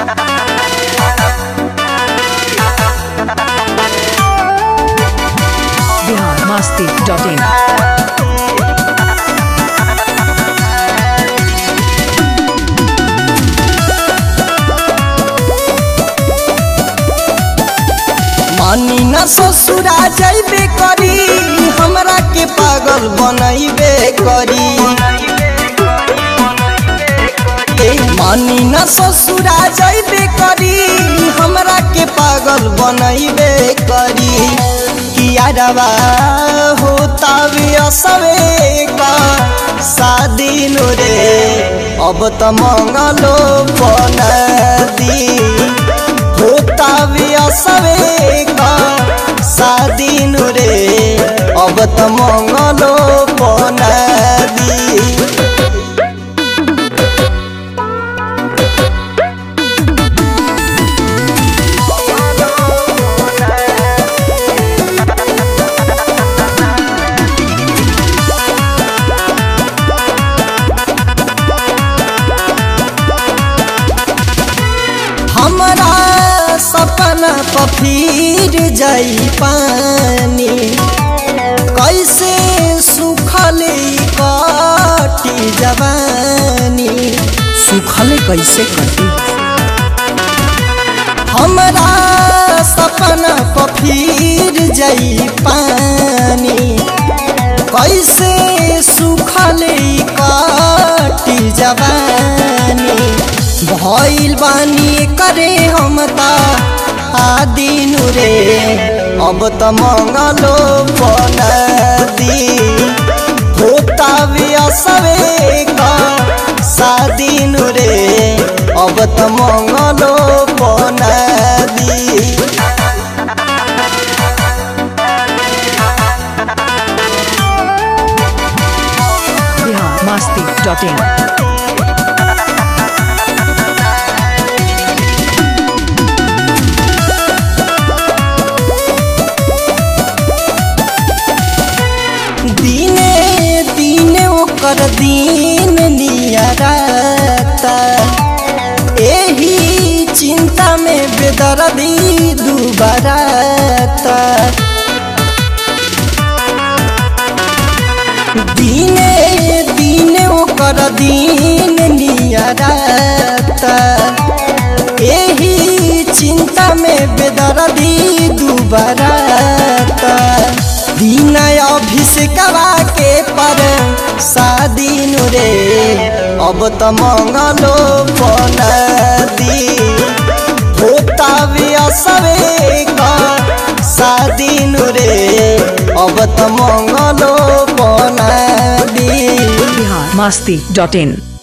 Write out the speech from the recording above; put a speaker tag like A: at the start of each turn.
A: Bihar Masti dot in
B: मानी न ससुरा जैबे करी हमरा के पागल बनैबे करी ए, मानी न ससुरा जैबे करी हमरा के पागल बनैबे करी किया रवा होता भी असवे का शादी नु रे अब त मंगलो बना दी होता भी असवे का शादी नु रे अब त मंगलो बना दी हमरा सपना पफीर जाई पानी कैसे सुखल कटी जवानी
A: सुखले कैसे कटी
B: हमरा सपना पफीर जाई पानी कैसे सुखल कटी जवानी भइल बानी करे हम ता आदिनु रे अब त मंगलो बना दी होता भी असवे का शादिनु रे अब त मंगलो बना दी
A: बिहार मस्ती डॉट इन
B: दिने दिने ओकर दिन नियरता एही चिंता में बेदर्दी दुबरता दिने दिने ओकर दिन नियरता एही चिंता में बेदर्दी दुबरता दिन अभिषेकवा के पर शादी नु रे अब त मंगलो बना दी होता भी असवे का शादी नु रे अब त मंगलो बना दी
A: बिहार मस्ती डॉट इन